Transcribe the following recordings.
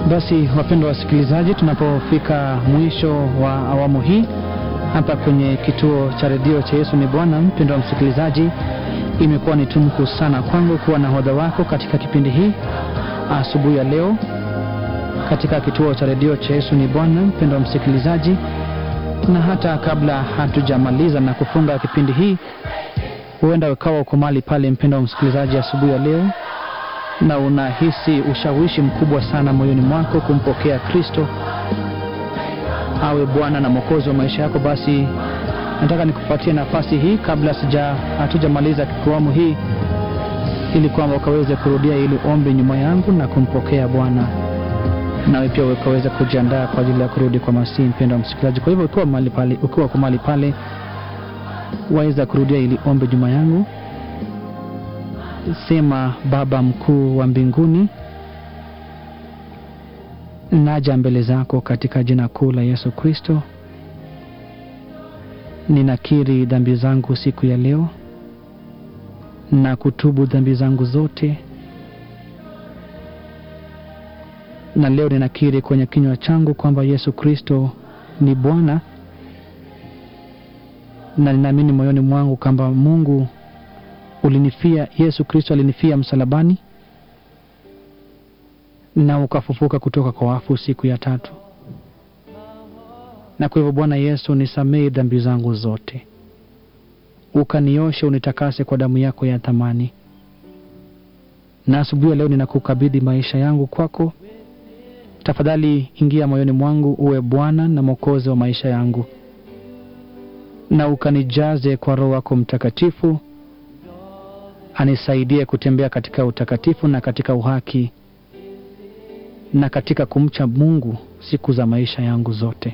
Basi wapendwa wasikilizaji, tunapofika mwisho wa awamu hii hapa kwenye kituo cha redio cha Yesu ni Bwana, mpendwa msikilizaji, imekuwa ni tumku sana kwangu kuwa nahodha wako katika kipindi hii asubuhi ya leo katika kituo cha redio cha Yesu ni Bwana, mpendwa msikilizaji, na hata kabla hatujamaliza na kufunga kipindi hii, huenda ukawa uko mahali pale, mpendwa msikilizaji, asubuhi ya leo na unahisi ushawishi mkubwa sana moyoni mwako kumpokea Kristo awe Bwana na Mwokozi wa maisha yako, basi nataka nikupatie nafasi hii kabla sija hatujamaliza kiawamu hii, ili kwamba ukaweze kurudia ili ombi nyuma yangu na kumpokea Bwana, nawe pia ukaweza kujiandaa kwa ajili ya kurudi kwa Masihi, mpendwa msikilizaji. Kwa hivyo ukiwa mahali pale, ukiwa kwa mahali pale, waweza kurudia ili ombi nyuma yangu. Sema: Baba mkuu wa mbinguni, naja mbele zako katika jina kuu la Yesu Kristo. Ninakiri dhambi zangu siku ya leo na kutubu dhambi zangu zote, na leo ninakiri kwenye kinywa changu kwamba Yesu Kristo ni Bwana, na ninaamini moyoni mwangu kwamba Mungu ulinifia Yesu Kristo alinifia msalabani na ukafufuka kutoka kwa wafu siku ya tatu. Na kwa hivyo Bwana Yesu, nisamehe dhambi zangu zote, ukanioshe, unitakase kwa damu yako ya thamani. Na asubuhi ya leo ninakukabidhi maisha yangu kwako. Tafadhali ingia moyoni mwangu, uwe Bwana na Mwokozi wa maisha yangu, na ukanijaze kwa Roho wako Mtakatifu anisaidie kutembea katika utakatifu na katika uhaki na katika kumcha Mungu siku za maisha yangu zote.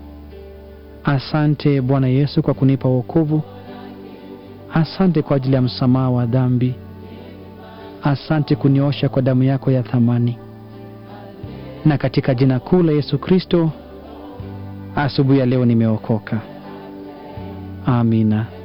Asante Bwana Yesu kwa kunipa wokovu. Asante kwa ajili ya msamaha wa dhambi. Asante kuniosha kwa damu yako ya thamani, na katika jina kuu la Yesu Kristo, asubuhi ya leo nimeokoka. Amina.